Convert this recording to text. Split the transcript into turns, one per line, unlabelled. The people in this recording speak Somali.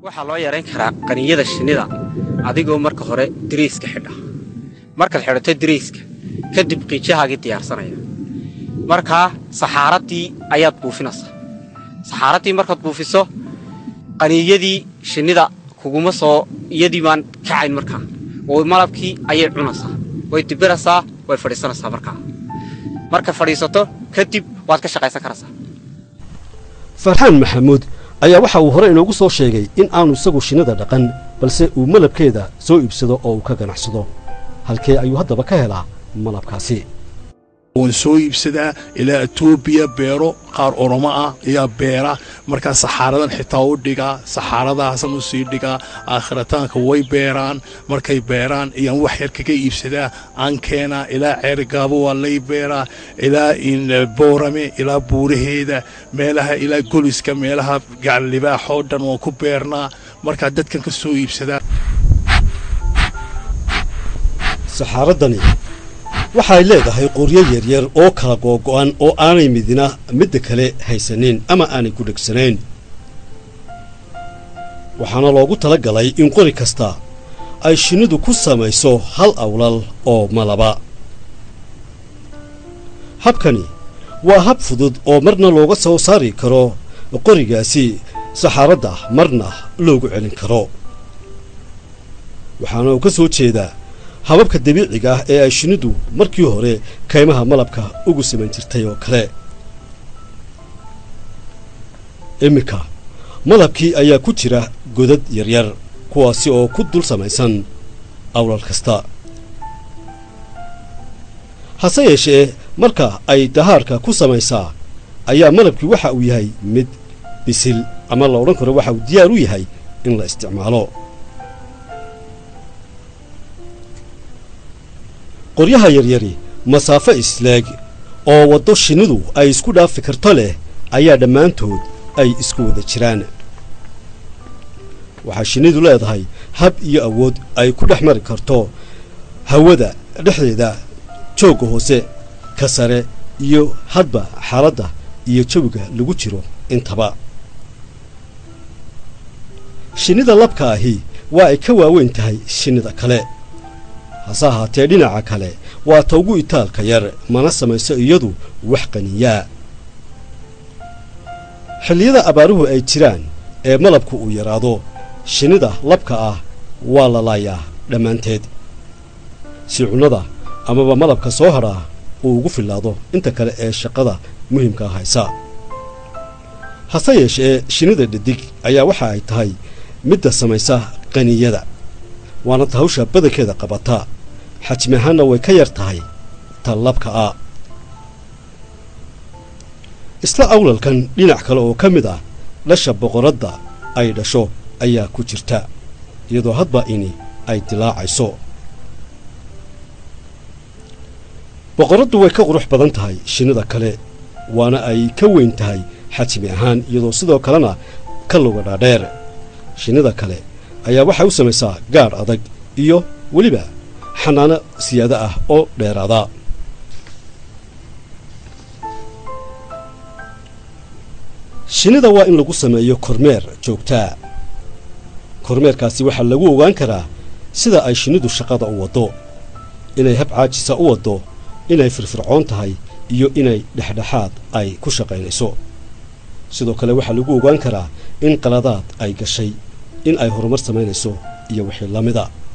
waxaa loo yarayn karaa qaniyada shinnida adigoo marka hore dariiska xidha markaad xidhato dariiska kadib qiijahaagii diyaarsanaya markaa saxaaradii ayaad buufinaysaa saxaaradii markaad buufiso qaniyadii shinnida kuguma soo iyadii baan kacayn markaa oo malabkii ayay cunaysaa way dibiraysaa way fadhiisanaysaa markaa marka fadhiisato kadib waad ka shaqaysan karaysaa
farxaan maxamuud ayaa waxa uu hore inoogu soo sheegay in aanu isagu shinnida dhaqan balse uu malabkeeda soo iibsado oo uu ka ganacsado halkee ayuu haddaba ka helaa malabkaasi
waan soo iibsadaa ilaa etoobiya beero qaar oromo ah ayaa beera markaa saxaaradan xitaa u dhigaa saxaaradahaasan u sii dhigaa aakhirataanka way beeraan markay beeraan ayaan wax yar kaga iibsadaa aan keenaa ilaa ceerigaabo waa lay beeraa ilaa boorame ilaa buuraheeda meelaha ilaa goliska meelaha gacallibaaxoo dhan waan ku beernaa markaa dadkan ka soo iibsadaa
saxaaradani waxay leedahay qoryo yaryar oo kala googo'an oo aanay midina midda kale haysanin ama aanay ku dhegsanayn waxaana loogu tala galay in qori kasta ay shinnidu ku samayso hal awlal oo malaba habkani waa hab fudud oo marna looga soo saari karo qorigaasi saxaaradda marna loogu celin karo waxaana uu ka soo jeedaa hababka dabiiciga ah ee ay shinnidu markii hore kaymaha malabka ugu samayn jirtay oo kale iminka malabkii ayaa ku jira godad yaryar kuwaasi oo ku dul samaysan awlal kasta hase yeeshee marka ay dahaarka ku samaysaa ayaa malabkii waxa uu yahay mid bisil ama la odhan karo waxa uu diyaar u yahay in la isticmaalo qoryaha yaryari masaafo isleeg oo waddo shinnidu ay isku dhaafi karto leh ayaa dhammaantood ay isku wada jiraan waxaa shinnidu leedahay hab iyo awood ay ku dhex mari karto hawada dhexdeeda joogga hoose ka sare iyo hadba xaaladda iyo jawiga lagu jiro intaba shinnida labka ahi waa ay ka waaweyn tahay shinnida kale hase ahaatee dhinaca kale waa ta ugu itaalka yar mana samayso iyadu wax qaniyaa xilliyada abaaruhu ay jiraan ee malabku uu yaraado shinnida labka ah waa la laayaa dhammaanteed si cunnada amaba malabka soo hadhaa uu ugu fillaado inta kale ee shaqada muhiimkaa haysa hase yeeshee shinnida dhadig ayaa waxa ay tahay midda samaysa qaniyada waana ta hawsha badankeeda qabata xajmi ahaanna way ka yar tahay tan labka ah isla awlalkan dhinac kale oo ka mid ah dhasha boqoradda ay dhasho ayaa ku jirta iyadoo hadba ini ay dilaacayso boqoraddu way ka qurux badan tahay shinnida kale waana ay ka weyn tahay xajmi ahaan iyadoo sidoo kalena ka luga dhaadheer shinnida kale ayaa waxay u samaysaa gaadh adag iyo weliba xanaano siyaado ah oo dheeraada shinnida waa in lagu sameeyo kormeer joogtaa kormeerkaasi waxaa lagu ogaan karaa sida ay shinnidu shaqada u waddo inay hab caajisa u waddo inay firfircoon tahay iyo inay dhexdhexaad ay ku shaqaynayso sidoo kale waxaa lagu ogaan karaa in qaladaad ay gashay in ay horumar samaynayso iyo wixii la mida